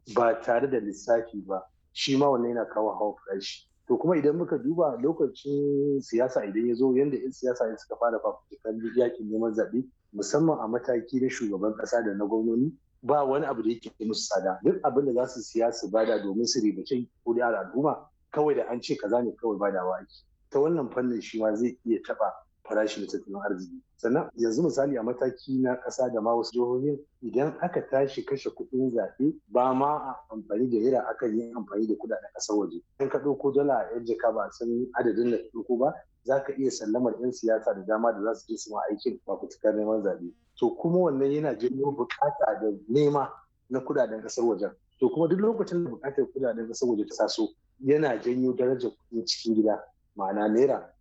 ba tare da lissafi ba shi ma wannan yana kawo hawa farashi to kuma idan muka duba lokacin siyasa idan ya zo yadda 'yan siyasa ne suka fara fafutukar yakin neman zaɓe musamman a mataki na shugaban ƙasa da na gwamnoni ba wani abu da yake musu tsada duk abin da za su siya su bada domin su ribace kuri'ar al'umma kawai da an ce kaza ne kawai badawa ake ta wannan fannin shi ma zai iya taɓa farashin tattalin arziki sannan yanzu misali a mataki na ƙasa da ma wasu jihohin idan aka tashi kashe kuɗin zaɓe ba ma a amfani da naira akan yi amfani da kuɗaɗen ƙasar waje in ka ɗauko dala a yan jaka ba a san adadin da ɗauko ba za ka iya sallamar 'yan siyasa da dama da za su je su ma aikin fafutukar neman zaɓe to kuma wannan yana janyo buƙata da nema na kuɗaɗen ƙasar wajen to kuma duk lokacin da buƙatar kuɗaɗen ƙasar waje ta taso yana janyo darajar kuɗin cikin gida ma'ana naira